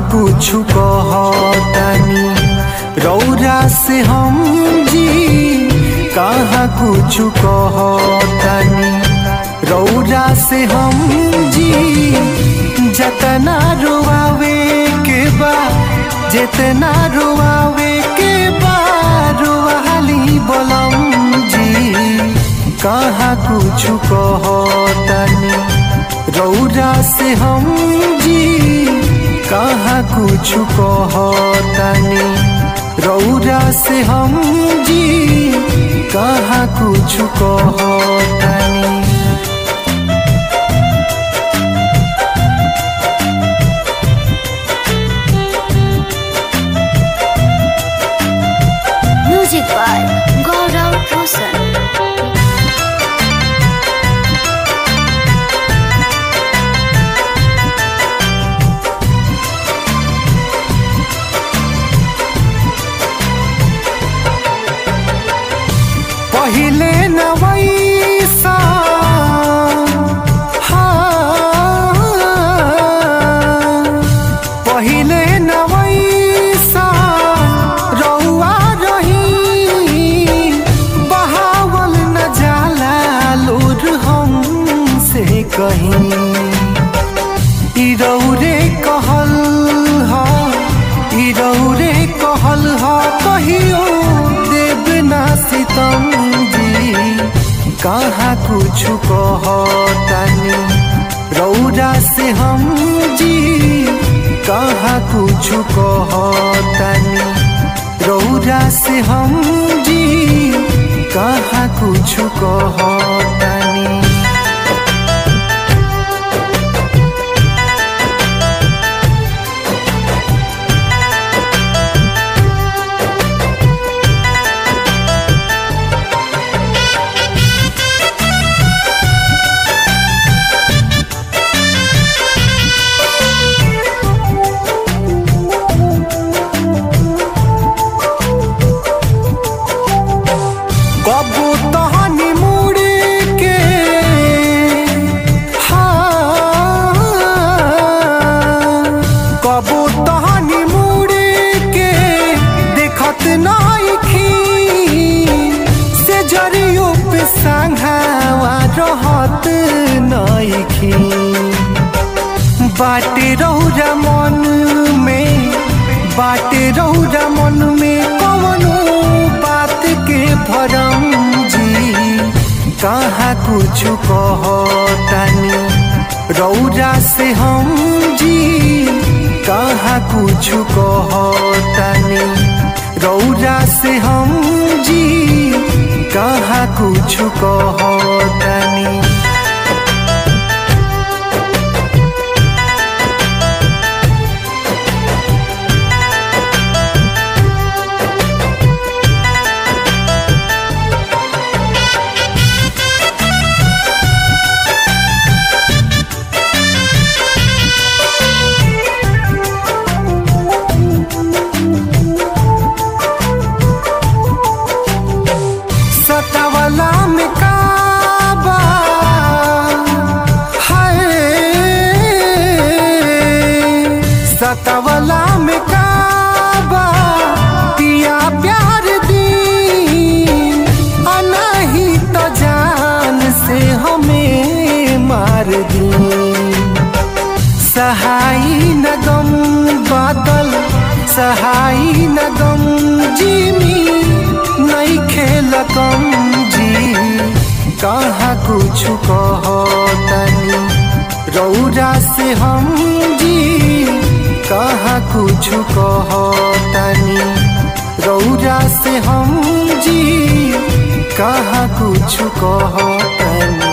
कुछ कहतानी रौरा से हम जी कहाँ कुछ कहतानी रौरा से हम जी जतना रोआवे के बा जितना रोआवे के बा रोवाली बोलम जी कहाँ कुछ कहतानी रौरा से हम जी कहाँ कुछ कहतानी रौरा से हम जी कहाँ कुछ कहतानी Music by Gaurav Rosan. पहिले न वैसा हाँ, पहिले न वैसा रउआ रही बहावल न जाला लोर हम से कहीं ई रौरे कहल ह ई रौरे कहल ह कहियो देव ना सितम जी कहाँ कुछ कहतानी रौरा से हम जी कहाँ कुछ कहतानी रौरा से हम जी कहाँ कुछ कहतानी कबू तहनी मुड़ के हाँ, कबू तहनी मुड़ के देखत नाइखी से जरियो पे संघावा रहत नाइखी बाटे रौरा मन में बाटे रौरा मन में कवनो बात के भरम जी कहाँ कुछ कहतानी रौरा से हम जी कहाँ कुछ कहतानी रौरा से हम जी कहाँ कुछ कहतानी सतावला में काबा हाय सतावला में काबा पिया प्यार दी अनही तो जान से हमें मार दी सहाई न गम बादल सहाई न गम जिमी नहीं खेल कम जी कहाँ कुछ कहतनी रौरा से हम जी कहाँ कुछ कहतनी रौरा से हम जी कहाँ कुछ कहतनी